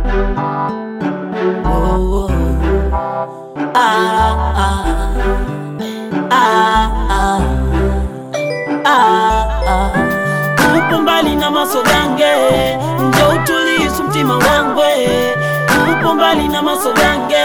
Oh, oh. Ah, ah. Ah, ah. Ah, ah. Upo mbali na masogange, njo utulisu mtima wangwe. Upo mbali na masogange.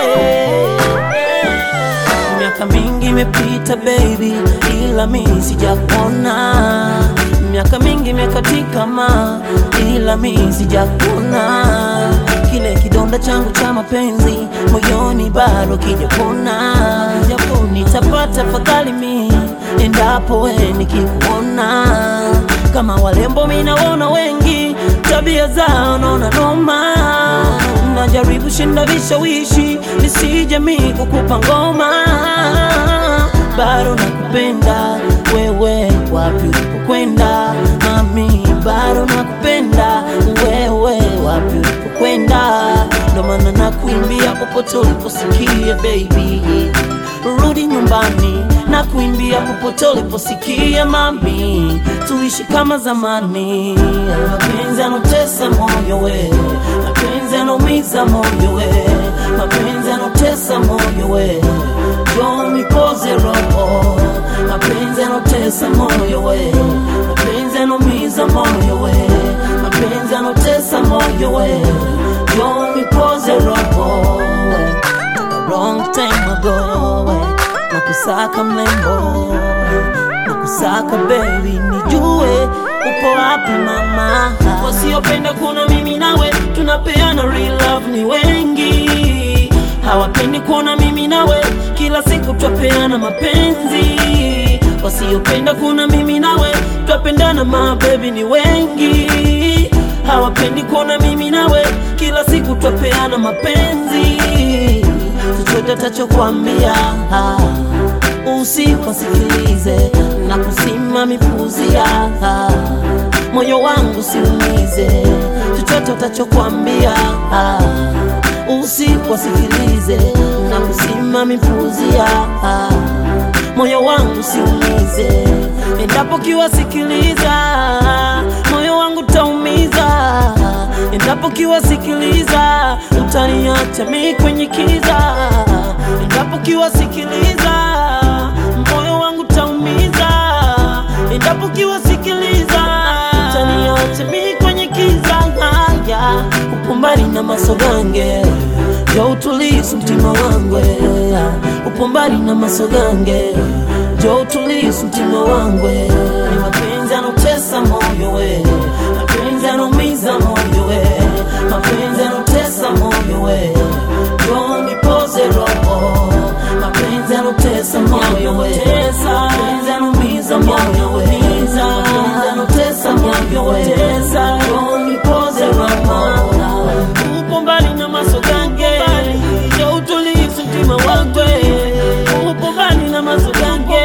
Miaka mingi imepita baby, ila mi sijakuona. Miaka mingi imekatika ma, ila mi sijakuona. Kile kidonda changu cha mapenzi moyoni bado kijapona. Japo nitapata fadhali mi endapo we nikikuona. Kama walembo mi naona wengi, tabia zao naona noma. Najaribu shinda vishawishi nisije mi kukupa ngoma, bado nakupenda wewe, wapi ulipokwenda mami, bado nakupenda wewe, wapi ulipokwenda, ndo maana nakuimbia popote uliposikia baby, rudi nyumbani na kuimbia popote uliposikia mami, tuishi kama zamani. Mapenzi yanotesa moyo we, mapenzi yanaumiza moyo we, mapenzi yanotesa moyo we, njoo nipoze roho. Mapenzi yanotesa moyo we, mapenzi yanaumiza moyo we, mapenzi yanotesa moyo we, njoo nipoze roho. A long time ago we, nakusaka mlembo nakusaka baby, nijue upo wapi mama. Wasiopenda kuona mimi nawe tunapeana real love ni wengi, hawapendi kuona mimi nawe kila siku twapeana mapenzi. Wasiopenda kuona mimi nawe twapendana ma baby ni wengi, hawapendi kuona mimi nawe kila siku twapeana mapenzi. Chochote tachokwambia usiposikilize na kusima mipuzia moyo wangu siumize, chochote utachokwambia usiposikilize na kusima mipuzia moyo wangu siumize, endapo kiwasikiliza moyo wangu taumiza, endapo kiwasikiliza utaniacha mi kwenye kiza, endapo kiwasikiliza moyo wangu taumiza, endapo kiwasikiliza utaniacha mi kwenye kiza. Haya, upo mbali na masogange jo utulisu mtima wangwe, upo mbali na masogange jo utulisu mtima wangwe, ni mapenzi yanotesa moyo we, mapenzi yanaumiza moyo we, mapenzi yanotesa moyo we, jo nipoze roho, mapenzi yanotesa moyo we, mapenzi yanaumiza moyo we, mapenzi yanotesa moyo we, jo nipoze roho upo mbali na masogange jo utulivu mtima wangwe upo mbali na masogange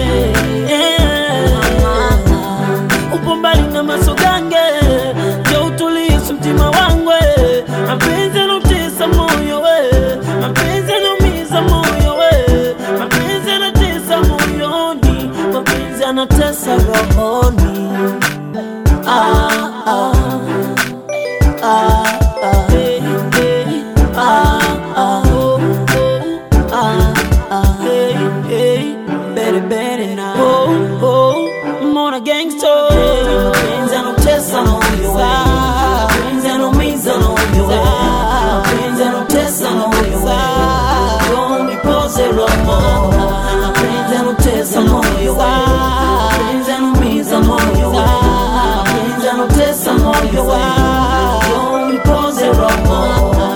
Yeah. upo mbali na masogange jo utulivu mtima wangwe mapenzi yanotesa moyo we mapenzi yanaumiza moyo we mapenzi yanatesa moyoni mapenzi yanatesa rohoni ah, ah. Ah, ah, hey, hey, ah, ah, oh, oh, ah, ah, hey, hey, better, better now. Oh, oh, Mona gangster. Mapenzi yanotesa moyo we. Mapenzi yanumiza moyo we. Mapenzi yanotesa moyo we. Don't nipoze roho. Mapenzi yanotesa moyo we. Mapenzi yanumiza moyo we. Mapenzi yanotesa moyo we. Don't nipoze roho.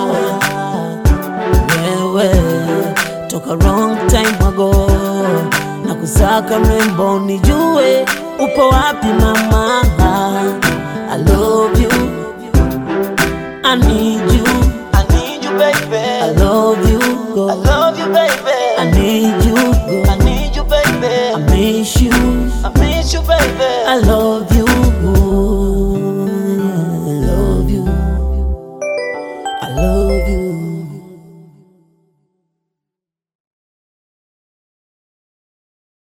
Wewe toka wrong time ago na kusaka mrembo, nijue upo wapi mama. I love you, I need you, I need you, baby. I love you, go. I love you, baby. I need you, go. I need you, baby. I miss you, I miss you, baby. I love